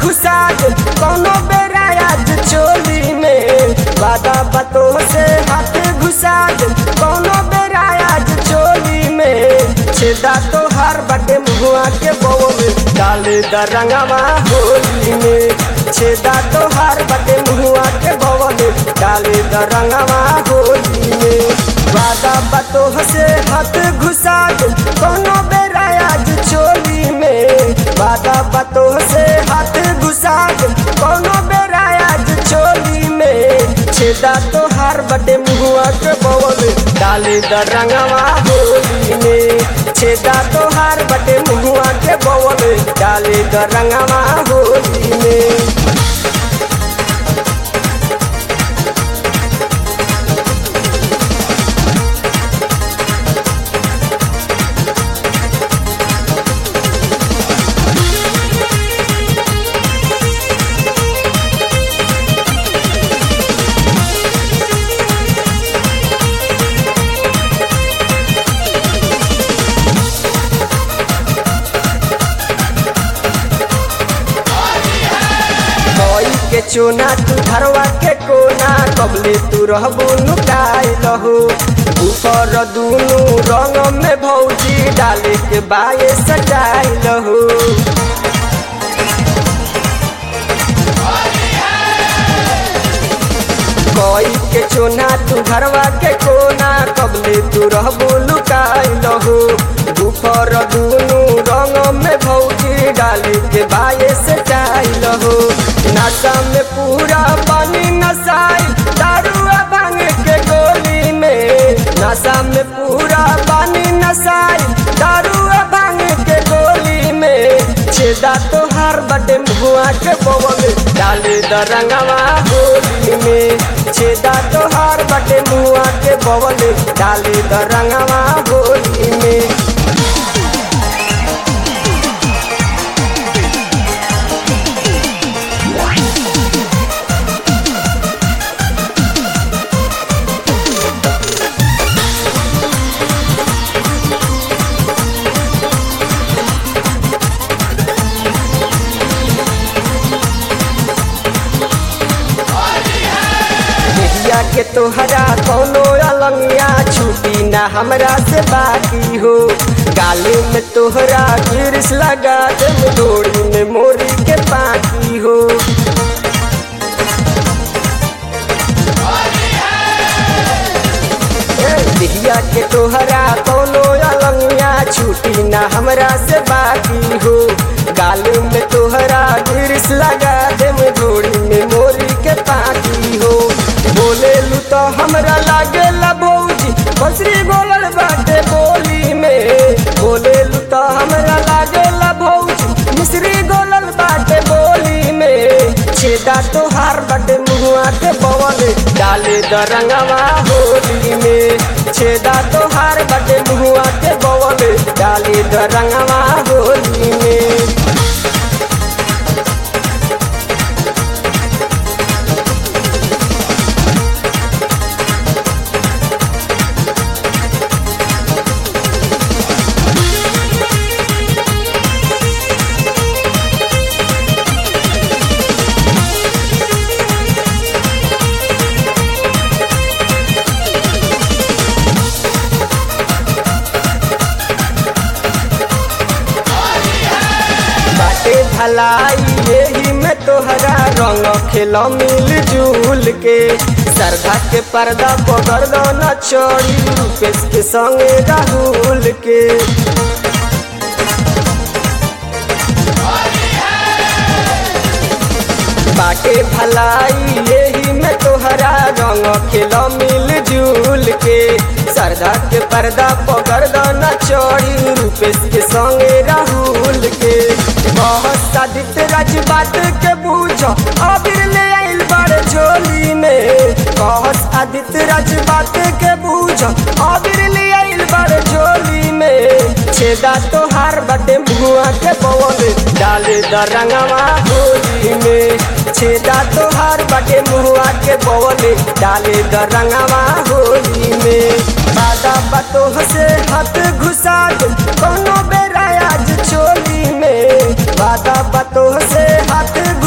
घुसा दे कोनो बेरा आज चोली में वादा बातों से हाथ घुसा दे कोनो बेरा आज चोली में छेदा तो हर बटे मुआ के बो में डाले द रंगवा होली में छेदा तो हर बटे मुआ के बो में डाले द रंगवा होली में वादा बातों से हाथ घुसा दे कोनो बेरा आज चोली में वादा बातों से हाथ घुसा दे कोनो बेरा आज चोली में छेदा तो हर बटे मुआ के बवल डाले द रंगवा होली में छेदा तो हर बटे मुआ के बवल डाले द रंगवा होली में कोई के चोना तू धरवा के कोना कबले तू रहबू नुकाई लहू ऊपर दूनु रंग में भौजी डाले के बाये सजाई लहू कोई के चोना तू घरवा के कोना कबले तू रहबू लुकाई लहू ऊपर दूनु रंग में भौजी डाली के बाये से चाई लहू नशा में पूरा पानी नशाई दारुआ भांग के गोली में नशा में पूरा पानी नशाई दारुआ भांग के गोली में छेदा तो हर बटे मुआ के बवल डाले द रंगवा होली में छेदा तो हर बटे मुआ के बवल डाले द रंगवा होली में देहिया के तोहरा कोनो अलंगिया छुटी ना हमरा से बाकी हो गाले में तोहरा गिरिस लगा दे डोरी में मोरी के पाकी हो ए, देहिया के तोहरा कोनो अलंगिया छुटी ना हमरा से बाकी हो गाले में तोहरा गिरिस लगा दे डोरी में मोरी के पाकी हो बोले लू तो हमरा लागे ला भौजी बसरी बोलल बाटे बोली में बोले लू तो हमरा लागे ला भौजी मिश्री गोलल बाटे बोली में छेदा तो हार बाटे मुआ के बवल डाले द रंगवा होली में छेदा तो हार बाटे मुआ के बवल डाले द रंगवा होली में बाटे भलाई यही में तोहरा रंग खेल मिल जुल के सरधा के पर्दा पकड़ दो न चोरी रूपेश के संगे राहुल के बाटे भलाई यही में तोहरा रंग खेल मिल जुल के सरधा के पर्दा पकड़ दो न चोरी रूपेश के संगे राहुल के बहुत सादित राज बात के बूझो अबीर ले आइल बड़ झोली में बहुत आदित्य राज बात के बूझो अबीर ले आइल बड़ झोली में छेदा तो हार बटे मुआ के पवन डाले द रंगवा होली में छेदा तो हार बटे मुआ के पवन डाले द रंगवा होली में बादा बतो से हाथ घुसा दो कोनो बेरा आज चोली में बादा बतो से हाथ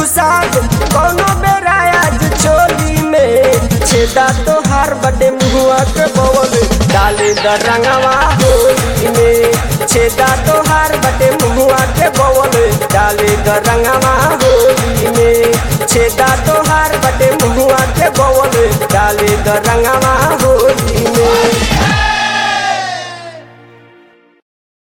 डाले द रंगवा होली में छेदा तोहार बटे मुहुआ के बवल डाले द रंगवा होली में छेदा तोहार बटे मुहुआ के बवल डाले द रंगवा होली में